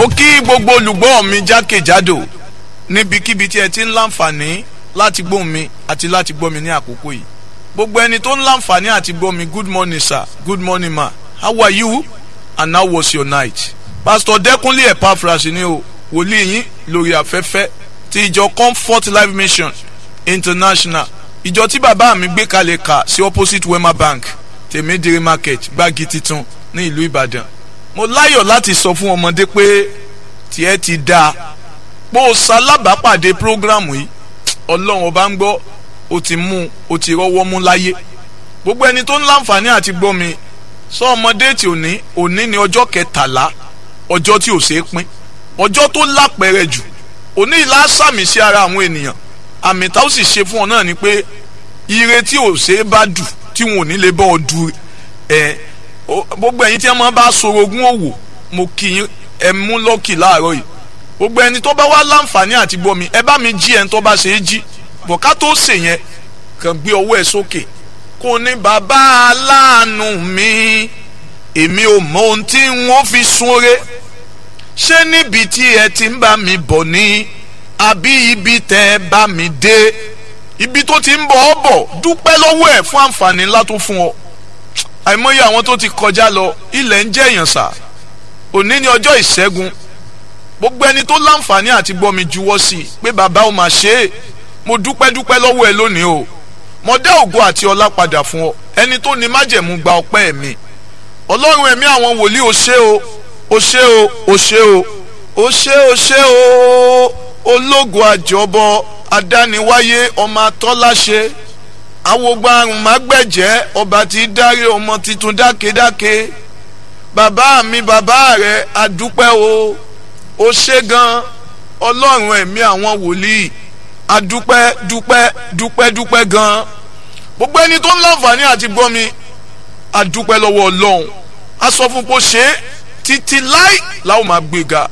mo kí gbogbo olùgbọ́ mi jákèjádò níbikíbi tí ẹ ti ń láǹfààní láti gbóhùn mi àti láti gbọ́ mi ní àkókò yìí gbogbo ẹni tó ń láǹfààní àti gbọ́ mi good morning sir good morning ma how are you and how was your night pastor dẹkùnlé epaphras ni o wòlíì yín lórí afẹ́fẹ́ ti ìjọ comfort life mission international ìjọ tí bàbá mi gbé kalẹ̀ kà sí opposite wema bank tèmídìrí market gbági titun ní ìlú ìbàdàn mo láyọ̀ láti sọ fún ọmọdé pé tiẹ̀ ti dáa bó o ṣalábàápàdé prógrámù yìí ọlọ́run ọba ń gbọ́ o ti mú o ti rọ́wọ́ mú láyé gbogbo ẹni tó ń láǹfààní àti gbọ́ mi sọ ọmọdé tí òní òní ni ọjọ́ kẹtàlá ọjọ́ tí ò ṣeé pín ọjọ́ tó lápẹẹrẹ jù òní ìlà sàmì sí ara àwọn ènìyàn àmì tá ó sì ṣe fún ọ náà ni pé ire tí ò ṣeé bá dù tí wọn ò ní lè bọ́ ọ du ẹ gbogbo ẹ̀yin tí ẹ máa bá sorogún òwò mo kì í ẹ mú lọ́kì láàárọ̀ yìí gbogbo ẹni tó bá wá láǹfààní àti gbọ́ mi ẹ bá mi jí ẹni tó bá ṣe é jí bọ̀ká tó ṣe yẹn kàn gbé ọwọ́ ẹ sókè kò ní bàbá aláàánú mi èmi ò mọ ohun tí wọ́n fi súnre ṣé níbi tí ẹ ti ń bá mi bọ̀ ní àbí ibi tẹ́ ẹ bá mi dé ibi tó ti ń bọ̀ ọ́ bọ̀ dúpẹ́ lọ́wọ́ ẹ̀ fún àǹfààní ńlá tó fún ọ àìmọye àwọn tó ti kọjá lọ ilẹ̀ ń jẹ́ èèyàn sà òní ni ọjọ́ ìṣẹ́gun gbogbo ẹni tó láǹfààní àti gbọ́ mi juwọ́ sí i pé bàbá ò mà ṣe é mo dúpẹ́ dúpẹ́ lọ́wọ́ ẹ lónìí o mo dá ògo àti ọlá padà fún ọ ẹni tó ní májẹ̀mú gba ọpẹ́ mi ọlọ́run ẹ̀mí àwọn wòlíì o ṣé o o ṣé o o ṣé o o ṣé o ṣé o ológo àjọbọ adániwáyé ọmọ atọ́láṣe awogba àrùn mágbẹ̀jẹ́ ọba tí dárí ọmọ tuntun dákedáke bàbá mi bàbá rẹ adúpẹ́ o ó ṣe gan ọlọ́run ẹ̀mí àwọn wòlíì adúpẹ́ dúpẹ́ dúpẹ́ dúpẹ́ gan gbogbo ẹni tó ń láǹfààní àti gbọ́ mi adúpẹ́ lọ́wọ́ ọlọ́run a sọ fún kó ṣe é títí láì láwọn máa gbéga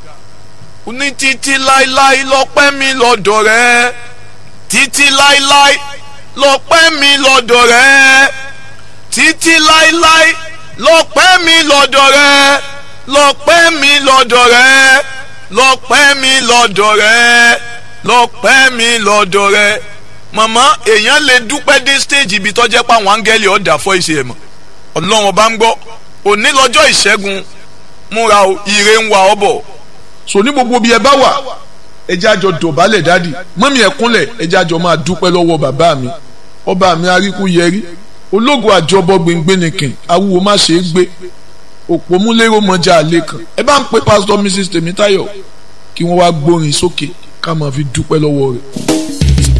ní títí láíláí lọ́pẹ́ mi lọ́dọ̀ rẹ títí láíláí lọ́pẹ́ mi lọ́dọ̀ rẹ títí láíláí lọ́pẹ́ mi lọ́dọ̀ rẹ lọ́pẹ́ mi lọ́dọ̀ rẹ lọ́pẹ́ mi lọ́dọ̀ rẹ lọ́pẹ́ mi lọ́dọ̀ rẹ màmá èèyàn lè dúpẹ́ dé stage ibi tọ́jẹ́ pa àwọn áńgẹ́lì ọ̀dà fọ́ ìṣe ẹ̀ mọ̀ ọlọ́run ọba ń gbọ́ òní lọ́jọ́ ìṣẹ́gun múra o ire ń wa ọ bọ̀. so ní gbogbo bí ẹ bá wà ẹ jẹ́ àjọ dọ̀bálẹ̀ dádì mọ́mí ẹ kúnlẹ̀ ẹ jẹ́ àjọ máa dúpẹ́ lọ́wọ́ bàbá mi ọba mi aríkú yẹrí ológo àjọbọ gbẹngbẹnìkìn awúwo má ṣe é gbé òpómúlérò mọjà àlè kan ẹ bá ń pe pásítọ̀ mrs tèmítáyọ̀ kí wọ́n wá gbórin sókè ká máa fi dúpẹ́ lọ́wọ́ rẹ̀.